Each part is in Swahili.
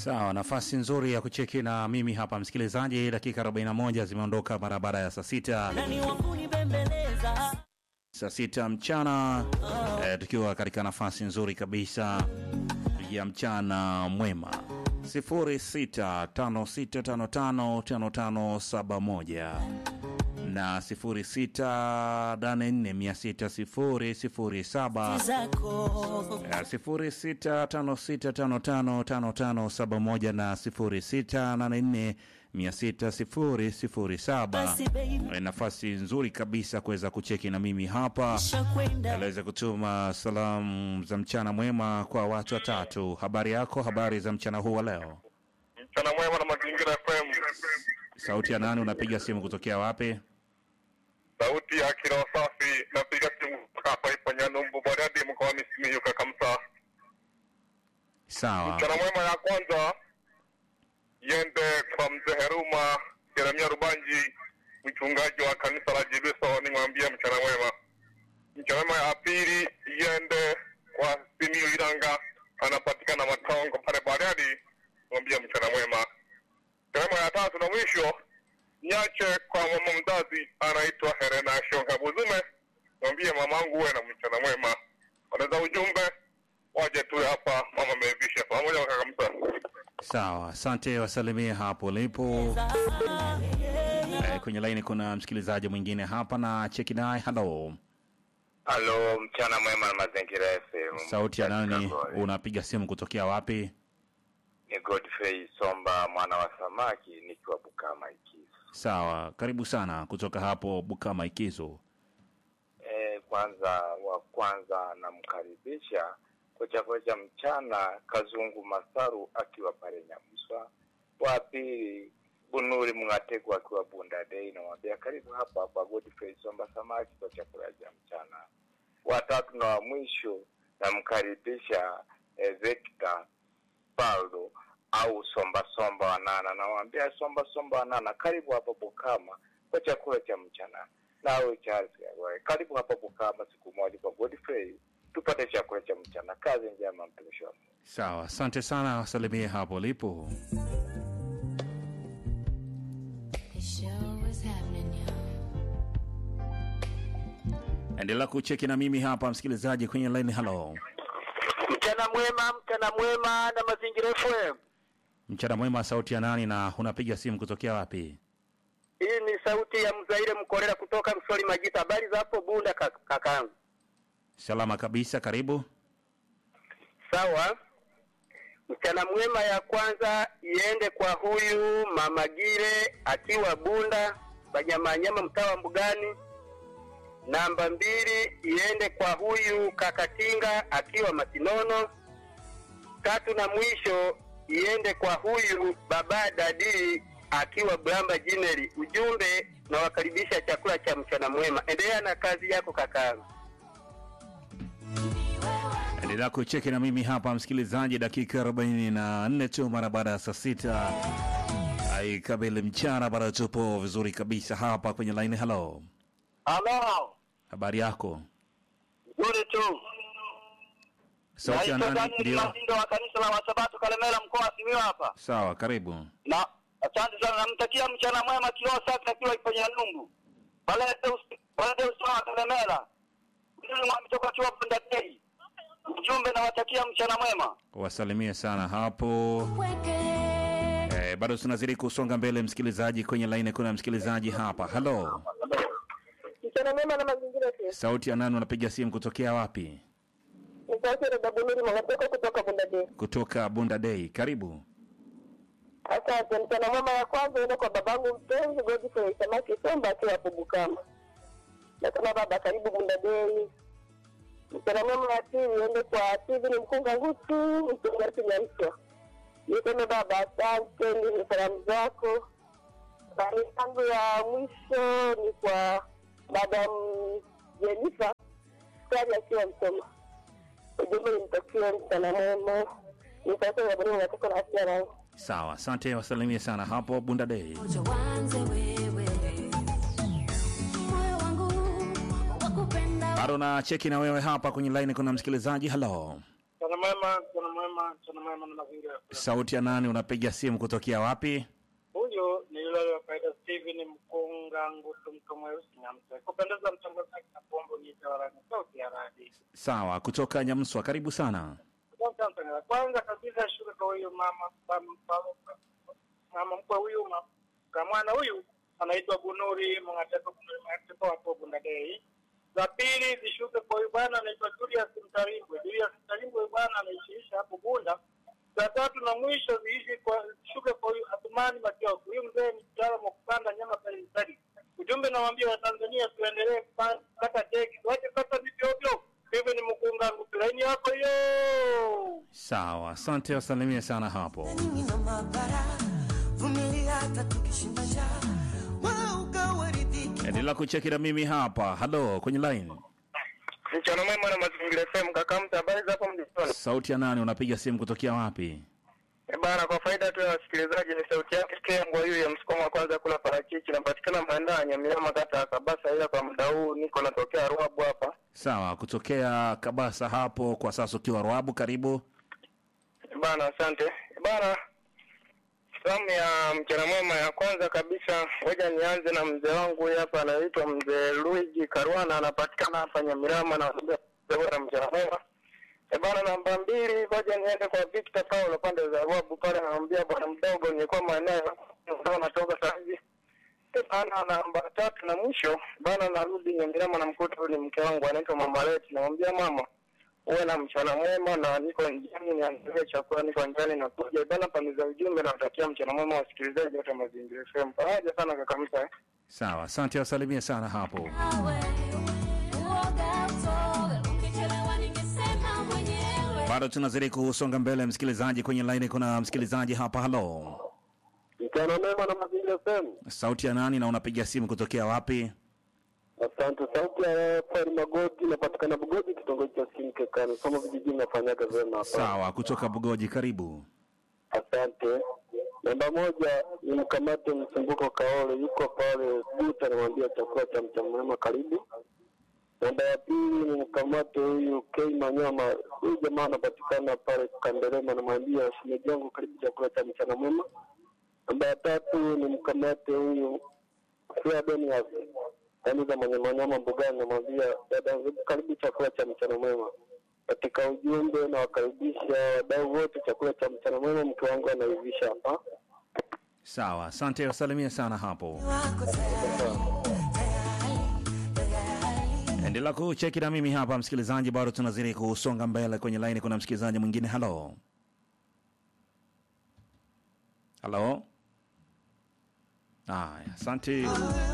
Sawa, nafasi nzuri ya kucheki na mimi hapa msikilizaji. Dakika 41 zimeondoka mara baada ya saa sita nani wa kunibembeleza saa sita mchana eh, tukiwa katika nafasi nzuri kabisa ya mchana mwema 0656555571 na 0684600007 zako Eh, 0656555571 na 0684600007 basi baby Eh, nafasi nzuri kabisa kuweza kucheki na mimi hapa shakwenda aliweza kutuma salamu za mchana mwema kwa watu watatu. Habari yako? Habari za mchana huu wa leo? Mchana mwema na Mazingira FM. Sauti ya nani? Unapiga simu kutokea wapi? Sauti ya Kiroho Safi, napiga simu kutoka hapa ipo Nyanumbu Bariadi mkoani Simiyu Kakamsa. Sawa, Mchana mwema ya kwanza iende kwa mzee Heruma Jeremia Rubanji, mchungaji wa kanisa la Jibiso, nimwambie mchana mwema. Mchana mwema ya pili iende kwa Simiyu Iranga, anapatikana Matongo pale Bariadi, mwambie mchana mwema. Mchana mwema ya tatu na mwisho niache kwa mama mzazi anaitwa Helena Shonga Buzume, mwambie mamangu uwe na mchana mwema. Wanaweza ujumbe waje tu hapa, mama amevisha pamoja na kaka Musa. sawa, asante, wasalimie hapo ulipo. Eh, kwenye laini kuna msikilizaji mwingine hapa na cheki naye. Halo, Halo, mchana mwema na mazingira FM. sauti ya nani? Katika- Unapiga simu kutokea wapi? Ni Godfrey Somba mwana wa samaki nikiwa Bukama Ikizo. Sawa, karibu sana kutoka hapo Bukama Ikizo. E, kwanza wa kwanza namkaribisha kwa chakula cha mchana Kazungu Masaru akiwa pale Nyamuswa. Wa pili Bunuri Mngategu akiwa Bunda Day, namwambia karibu hapa hapa Godfrey Somba samaki kwa chakula cha mchana. Wa tatu na wa mwisho namkaribisha e, Victor Paldo au Somba Somba Wanana, namwambia Somba Somba Wanana, karibu hapa Bukama kwa chakula cha mchana. Nawe Charles Yagoe, karibu hapa Bukama siku moja kwa Godfrey tupate chakula cha mchana. Kazi njema, mtumishi wa Mungu. Sawa, asante sana, wasalimie hapo ulipo. The show is happening, y'all. Endelea kucheki na mimi hapa msikilizaji kwenye line. Halo, Mchana mwema, mchana mwema na Mazingira FM. mchana mwema, sauti ya nani na unapiga simu kutokea wapi? Hii ni sauti ya Mzaire Mkorera kutoka Msoli Majita. Habari za hapo Bunda kak- kakangu? Salama kabisa, karibu. Sawa. Mchana mwema ya kwanza iende kwa huyu Mama Gire akiwa Bunda Banyamanyama mtaa wa Mbugani. Namba mbili iende kwa huyu Kakatinga akiwa Masinono. Tatu na mwisho iende kwa huyu Baba Dadi akiwa Bramba Jineri. Ujumbe nawakaribisha chakula cha mchana mwema. Endelea na kazi yako kakangu. Endelea kucheki na mimi hapa msikilizaji, dakika 44 tu mara baada ya saa sita aikabili mchana, bado tupo vizuri kabisa hapa kwenye line. Halo, Halo. habari yako? Nzuri tu. Sauti ya Naitwa nani? Daniel Ndio, Mazindo wa kanisa la Wasabato Kalemera mkoa wa Simiyu hapa. sawa, karibu. Na asante sana namtakia mchana mwema kioo safi akiwa ipo Nyanumbu. Pale Deus pale Deus wa Kalemera. Ndio mwamitoka chuo Bunda Day. Ujumbe nawatakia mchana mwema. Wasalimie sana hapo. Eh, bado tunazidi kusonga mbele msikilizaji, kwenye line kuna msikilizaji hapa. Halo, Mchana mwema na mazingira pia. sauti ya nani? Unapiga simu kutokea wapi? Ni sauti ya Dabuniri Mwanatoka kutoka Bundade. Kutoka Bunda Day, karibu. Asante. Mchana mwema ya kwanza ende kwa babangu mpenzi Godfrey Samaki Somba akiwa hapo Bukama. Nasema baba karibu Bundade. Mchana mwema ya pili ende kwa Steven Mkunga Ngutu mchungaji Nyamswa. Niseme baba asante, ni salamu zako. Bali yangu ya mwisho ni kwa madam Jennifer Skari akiwa Msoma. ujumbe nimtakie mchana mwema. Ni sasa ya bwana natoka na afya yangu. Sawa, asante, wasalimie sana hapo Bunda Day. Uanze wewe. Moyo wangu wakupenda Bado na cheki na wewe hapa kwenye line, kuna msikilizaji. Halo, Mchana mwema, mchana mwema, mchana mwema na mazingira. Sauti ya nani? Unapiga simu kutokea wapi? Huyu ni yule wa kawaida Steven Mkunga Ngutu mtu mweusi Nyamse. Kupendeza mtangazaji na pombo ni tawala sauti ya radi. Sawa, kutoka Nyamswa, karibu sana. Asante sana. Kwanza kabisa shukuru kwa huyu mama mama- mama- mama mkwe huyu ma- kwa mwana huyu anaitwa Bunuri Mngateko Bunuri Mngateko hapo Bundadei. La pili zishuke kwa huyu bwana anaitwa Julius Mtarimbwe. Julius Mtarimbwe huyu bwana anaishiisha hapo Bunda. Za tatu na mwisho ziishi kwa shuke kwa huyu Athumani Matioku. Huyu mzee ni mtaalamu wa kupanda nyama pale Mtari. Ujumbe nawaambia Watanzania tuendelee kupa- kukata teki, tuache kata miti ovyo. Hivi ni mkunga ngutulaini yako hiyo. Sawa, asante, wasalimie sana hapo. nyingi na mabara vumilia hata tukishinda njaa wewe ukawaridhiki Endelea kucheki na mimi hapa. Halo, kwenye line. Mchana mwema na mazingira FM kaka mtu habari za hapo mjini. Sauti ya nani? Unapiga simu kutokea wapi? Eh, Bana, kwa faida tu ya wasikilizaji, ni sauti yake Kengwa huyu ya msukumo wa kwanza kula parachichi, napatikana maeneo ya Nyamilama, kata ya Kabasa, ila kwa muda huu niko natokea Ruabu hapa. Sawa, kutokea Kabasa hapo, kwa sasa ukiwa Rwabu, karibu. Eh, Bana, asante Eh, bana. Salamu ya mchana mwema ya kwanza kabisa, ngoja nianze na mzee wangu huyu hapa, anaitwa mzee Luigi Karwana, anapatikana hapa Nyamilama na bora mchana mwema. Eh, bana, namba mbili, ngoja niende kwa Victor Paulo pande za Ruabu pale, anamwambia bwana mdogo, nilikuwa maeneo ndio natoka saa hizi Eh, bana. Namba tatu na mwisho bana, narudi Nyamilama, namkuta huyu ni mke wangu anaitwa Mama Leti, namwambia mama uwe na mchana mwema na niko njiani niandalie chakula, niko njiani nakuja bana. Pande za ujumbe nawatakia mchana mwema wasikilizaji wote wa Mazingira FM. Pamoja sana kaka Msa. eh. Sawa, asante, wasalimie sana hapo. Bado tunazidi kusonga mbele, msikilizaji. Kwenye line kuna msikilizaji hapa. Halo, Mchana mema na Mazingira FM. sauti ya nani na unapiga simu kutokea wapi? Asante. Sauti ya Fari Magoti, napatikana Bugoji, kitongoji cha Simkekani, somo vijijini, nafanyaga vyema hapa. Sawa, kutoka Bugoji, karibu. Asante. Namba moja ni mkamate msumbuko Kaole, yuko pale Buta, namwambia chakula cha mchana mwema, karibu. Namba ya pili ni mkamate huyu Kei Manyama, huyu jamaa anapatikana pale Kanderema, namwambia shemeji yangu, karibu chakula cha mchana mwema. Namba ya tatu ni mkamate huyu Fia Benias, yaani za manyamanyama mbugani, namwambia dada, karibu chakula cha mchana mwema katika ujumbe na wakaribisha wadau wote chakula cha mchana mwema. Mke wangu anaivisha hapa. Sawa, asante, wasalimie sana hapo. wako tayari Endelea kucheki na mimi hapa msikilizaji, bado tunazidi kusonga mbele. Kwenye line kuna msikilizaji mwingine. Halo, halo. Aya, asante.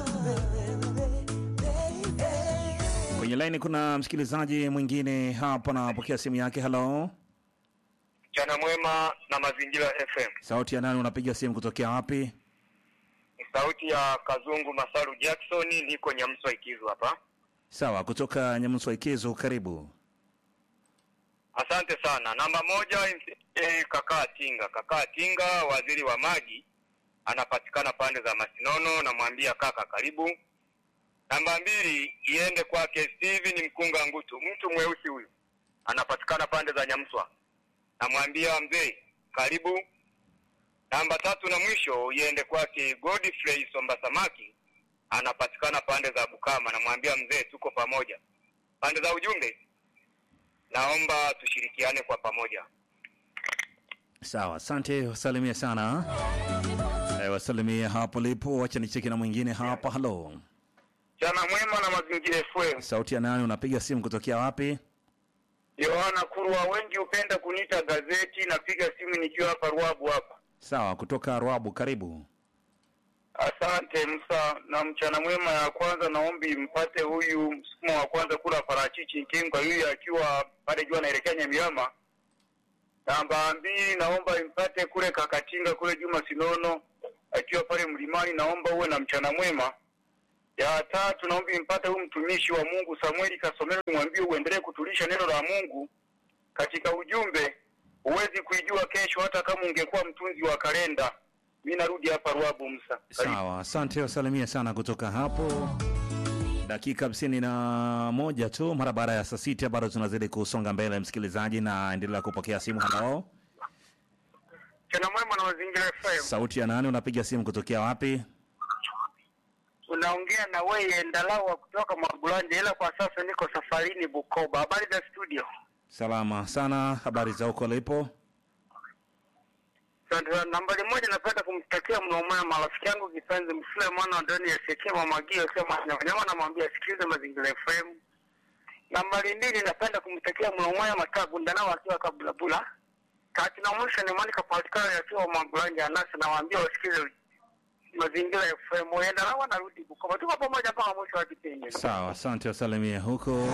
Kwenye line kuna msikilizaji mwingine hapa, napokea simu yake. Halo, Mchana mwema na Mazingira FM. sauti ya nani? Unapiga simu kutokea wapi? Ni sauti ya Kazungu Masaru Jackson, niko Nyamswa Ikizu hapa. Sawa, kutoka Nyamuswa Ikizo, karibu. Asante sana. Namba moja eh, kakaa Tinga. Kakaa Tinga, waziri wa maji, anapatikana pande za Masinono, namwambia kaka karibu. Namba mbili iende kwake Steven Mkunga Ngutu, mtu mweusi huyu, anapatikana pande za Nyamswa, namwambia mzee karibu. Namba tatu na mwisho iende kwake Godfrey Somba Samaki, anapatikana pande za Bukama, namwambia mzee tuko pamoja. Pande za ujumbe naomba tushirikiane kwa pamoja. Sawa, asante, wasalimie sana. Eh, wasalimie hapo lipo. Wacha nicheki na mwingine hapa. Halo, Chana mwema na mazingira FM. sauti ya nani? Unapiga simu kutokea wapi? Yohana Kurwa, wengi hupenda kuniita gazeti. Napiga simu nikiwa hapa Ruabu hapa. Sawa, kutoka Rwabu, karibu. Asante Msa, na mchana mwema. Ya kwanza naombi mpate huyu msukumo wa kwanza kula parachichi Nkenga, huyu akiwa pale juu anaelekea Nyamiama. Namba mbili naomba impate kule Kakatinga kule Juma Sinono akiwa pale mlimani, naomba uwe na mchana mwema. Ya tatu naomba impate huyu mtumishi wa Mungu Samueli Kasomero, nimwambie uendelee kutulisha neno la Mungu katika ujumbe. Huwezi kuijua kesho, hata kama ungekuwa mtunzi wa kalenda. Mi narudi hapa Ruabu Msa. Karibu. Sawa, asante, wasalimie sana kutoka hapo. dakika hamsini na moja tu mara baada ya saa sita bado tunazidi kusonga mbele msikilizaji na endelea kupokea simu halo Mchana mwema na mazingira FM. sauti ya nani unapiga simu kutokea wapi Unaongea na wewe Ndalawa kutoka Mwagulanja, ila kwa sasa niko safarini Bukoba. Habari za studio? salama sana habari za huko lipo Asante sana. Nambari moja, napenda kumtakia mno mwema rafiki yangu kipenzi Msule mwana wa ndani ya Shekia Mamagio sema nyama, namwambia asikilize mazingira FM. Nambari mbili, napenda kumtakia mno mwema Matabu Ndanao akiwa Kabulabula. Kati na mwisho ni Monica Patikana akiwa Mwagulanja Anasi, nawaambia wasikilize mazingira FM. Ndanao anarudi Bukoba, tuko pamoja mpaka mwisho wa kipindi. sawa asante wasalimia huko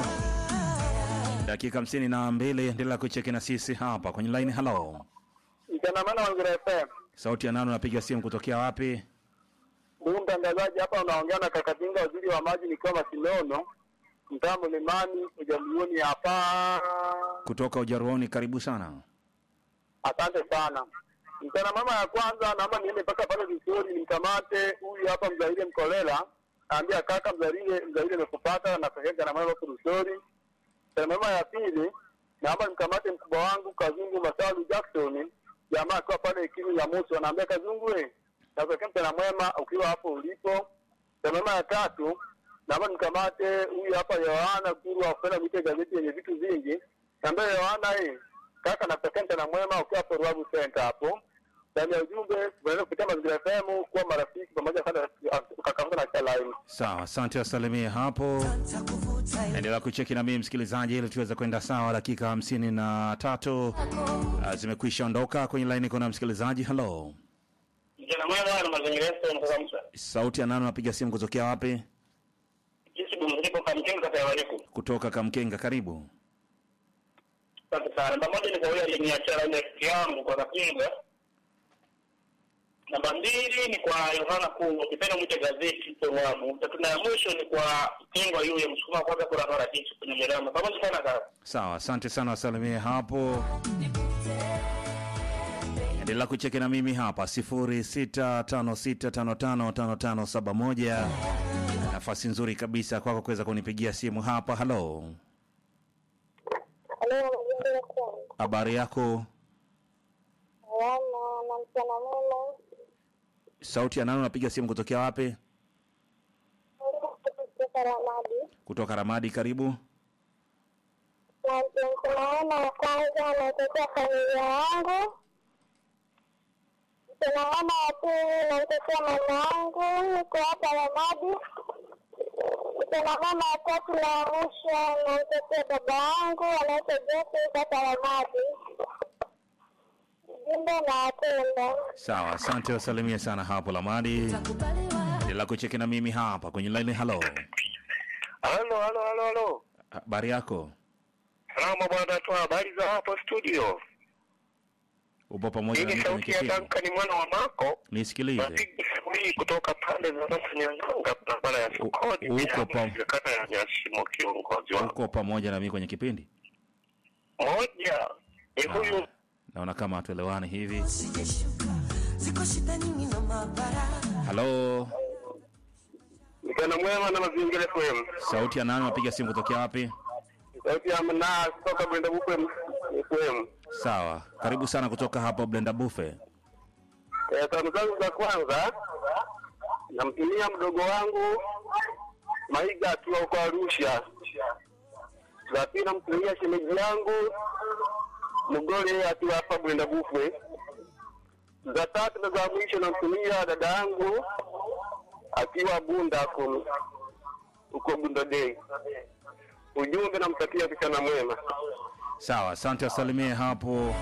dakika hamsini na mbili endelea kucheki na sisi hapa kwenye laini halo Mchana mwema Mazingira FM. sauti ya nani unapiga simu kutokea wapi Ndugu mtangazaji, hapa unaongea na Kakatinga, waziri wa maji, nikiwa Masinono, mtaa Mlimani, ujambioni hapa. kutoka ujaruoni karibu sana Asante sana. Mchana mwema ya kwanza, naomba niende mpaka pale vizuri nimkamate huyu hapa Mzaire Mkolela, naambia kaka Mzaire, Mzaire nimekupata na pekee na mwema hapo Rusori. Mchana mwema ya pili, naomba nimkamate mkubwa wangu Kazungu Masalu Jackson, jamaa akiwa pale Ikini ya Musu, anaambia Kazungu we, nakutakia mchana mwema ukiwa hapo ulipo. Mchana mwema ya tatu, naomba nimkamate huyu hapa Yohana Kuru afanya mwite gazeti yenye vitu vingi, naambia Yohana eh, kaka nakutakia mchana mwema ukiwa hapo Ruabu Center hapo ndani ya ujumbe tunaweza kupitia mazingira FM kuwa marafiki pamoja sana ukakafuta na chalaini. sawa asante wasalimie hapo endelea kucheki na mimi msikilizaji ili tuweze kwenda sawa dakika hamsini na tatu Ah, zimekwisha ondoka kwenye laini kuna msikilizaji halo Mchana mwema na mazingira FM kutoka Msa. sauti ya nani unapiga simu kutokea wapi Jinsi bumziko kwa mjengo kata ya Waliku. kutoka kamkenga karibu Asante sana. Namba moja ni kwa yule aliyeniachia ile rafiki yangu kwa Kapinga. Namba mbili ni kwa Yohana Kuu, ukipenda mwite gazeti Towamu. Tatu na ya mwisho ni kwa Kingwa yule msukuma kwanza kwa Rara Jitu kwenye Mirama. Pamoja sana kaka. sawa asante sana wasalimie hapo endelea kucheki na mimi hapa 0656555571 nafasi nzuri kabisa kwako kuweza kunipigia simu hapa halo Halo, mazingira FM. habari yako Salama na mchana mwema. sauti ya nani unapiga simu kutokea wapi Kutoka Ramadi. kutoka ramadi karibu Na mchana wa kwanza naitetea familia yangu. Mchana mwema wa pili naitetea mama yangu, niko hapa Ramadi. Mchana mwema wa tatu na wa mwisho naitetea baba yangu anaitwa Jesse hapa Ramadi. Jumbe na wapenda. sawa asante wasalimie sana hapo lamadi endelea kucheki na mimi hapa kwenye laini halo Halo, halo, halo, halo. habari yako Salama bwana, toa habari za hapo studio. upo pamoja Hii na ni mimi kwenye sauti ya kipindi Duncan mwana wa Mako. nisikilize Napiga simu hii kutoka pande za Rasa Nyanganga, barabara ya sokoni, U- uko bila pa- kata ya Nyashimo, kiongozi wangu. uko pamoja na mimi kwenye kipindi Moja ni huyu naona kama hatuelewani hivi Sijeshuka, ziko shida nyingi na mabara halo Mchana mwema na mazingira FM. sauti ya nani unapiga simu kutokea wapi Sauti ya mna kutoka Brenda Bukwe FM. sawa karibu sana kutoka hapo blenda bufe Eh, salamu zangu za kwanza namtumia mdogo wangu Maiga akiwa huko Arusha. Za pili namtumia shemeji yangu Mgole akiwa hapa Brenda Bukwe. Za tatu na za mwisho namtumia dada yangu akiwa Bunda huko huko Bunda Day. Ujumbe namtakia mchana mwema. sawa asante wasalimie hapo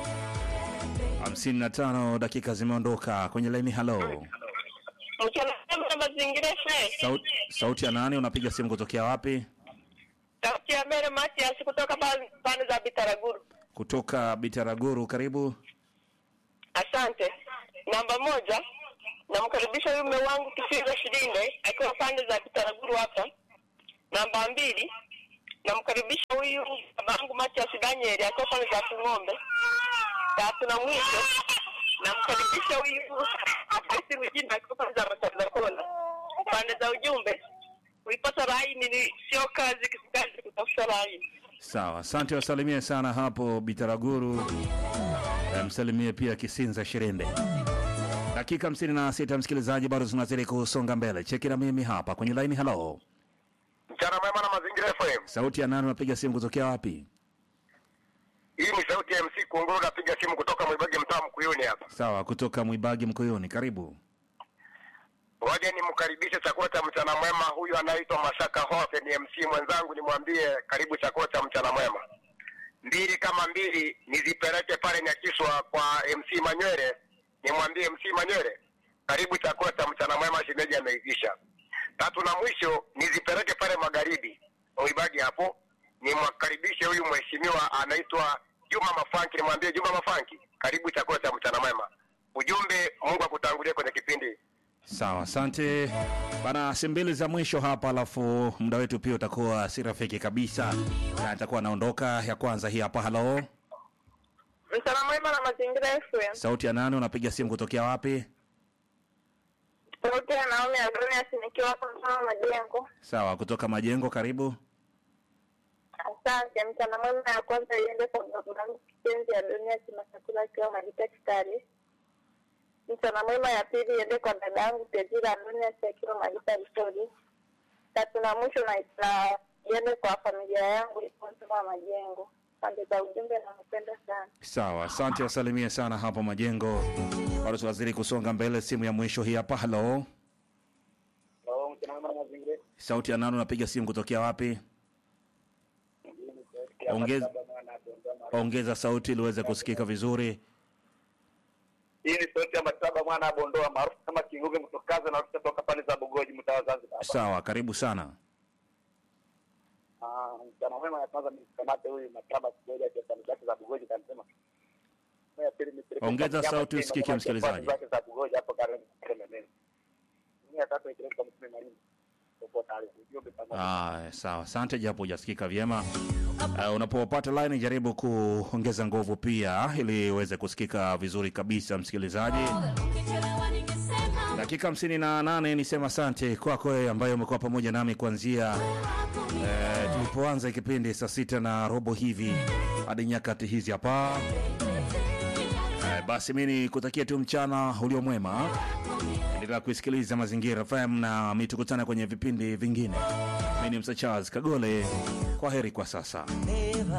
55 dakika zimeondoka kwenye laini halo Mchana mwema na mazingira FM. sauti, sauti ya nani unapiga simu kutokea wapi Sauti ya Mere Matias kutoka pan- pande za Bitaraguru. kutoka bitaraguru karibu Asante. Namba moja, namkaribisha huyu mume wangu Kifizo Shilinde akiwa pande za Bitaraguru hapa. Namba mbili, namkaribisha huyu babangu Matias Daniel akiwa pande za Kung'ombe. Tatu na mwisho, namkaribisha huyu Abasi Rujina akiwa pande za Matanza Kona. Pande za ujumbe, kuipata laini ni sio kazi, kazi kutafuta laini. Sawa, asante, wasalimie sana hapo Bitaraguru. Eh, Msalimie pia Kisinza Shirende. Dakika hamsini na sita msikilizaji, bado tunazidi kusonga mbele. Cheki na mimi hapa kwenye laini. Halo, Mchana mwema na mazingira FM. sauti ya nani? Unapiga simu kutokea wapi? Hii ni sauti ya MC Kunguru, napiga simu kutoka Mwibage, mtaa Mkuyuni hapa. Sawa, kutoka Mwibagi Mkoyoni, karibu. Waje nimkaribishe chakula cha mchana mwema. Huyu anaitwa Mashaka Hofe, ni MC mwenzangu, nimwambie karibu chakula cha mchana mwema. Mbili kama mbili nizipeleke pale Nyakiswa kwa MC Manywele, nimwambie MC Manywele karibu chakula cha mchana mwema, shemeji ameivisha. Tatu na mwisho nizipeleke pale magharibi Mwibagi hapo, nimwakaribishe huyu mheshimiwa anaitwa Juma Mafanki, nimwambie Juma Mafanki karibu chakula cha mchana mwema. Ujumbe, Mungu akutangulie kwenye kipindi. Sawa, asante bana. Si mbili za mwisho hapa, alafu muda wetu pia utakuwa si rafiki kabisa, na nitakuwa anaondoka. Ya kwanza hii hapa. Halo, Mchana mwema na mazingira FM. sauti ya nani? Unapiga simu kutokea wapi? Sauti ya Naomi Adonias nikiwa hapa mfano majengo. Sawa, kutoka Majengo, karibu. Asante. Mchana mwema ya kwanza iende kwa babangu kipenzi Adonias Masakula akiwa Majita Kitale. Mchana mwema ya pili iende kwa dadangu Tezira Adonias akiwa Majita Victoria. Tatu na mwisho na na iende kwa familia yangu ipo mfano wa majengo. Asante za ujumbe na mpenda sana. Sawa, asante, wasalimie sana hapo Majengo. Bado tunazidi kusonga mbele. Simu ya mwisho hii hapa. Halo, sauti ya nani? Unapiga simu kutokea wapi? Ongeza, ongeza sauti ili uweze kusikika vizuri. Hii ni sauti ya Mataba mwana wa Bondoa maarufu kama Kinguge Mtokaza na kutoka pale za Bugoji mtaa wa Zanzibar. Sawa, karibu sana. Ah, mchana mwema ya kwanza nikamate huyu Mataba Kigoja kwa pale zake za Bugoji kanisema. Ya pili ni Philip Ongeza Kanyama sauti Kenya, usikike, kama msikilizaji. zake za Bugoji hapo karibu kama nini. Ni ya tatu ile kwa mtume Marimu. Popo tayari ujumbe pamoja. Ah, sawa, asante japo hujasikika vyema. Uh, unapopata line jaribu kuongeza nguvu pia ili uweze kusikika vizuri kabisa msikilizaji. Dakika hamsini na nane nisema asante kwako wewe ambaye umekuwa pamoja nami kuanzia eh, tulipoanza kipindi saa sita na robo hivi hadi nyakati hizi hapa. Eh, basi mi nikutakia tu mchana ulio mwema. Endelea kuisikiliza Mazingira FM na mi tukutane kwenye vipindi vingine. Mi ni Msa Charles Kagole, kwa heri kwa sasa. Hey.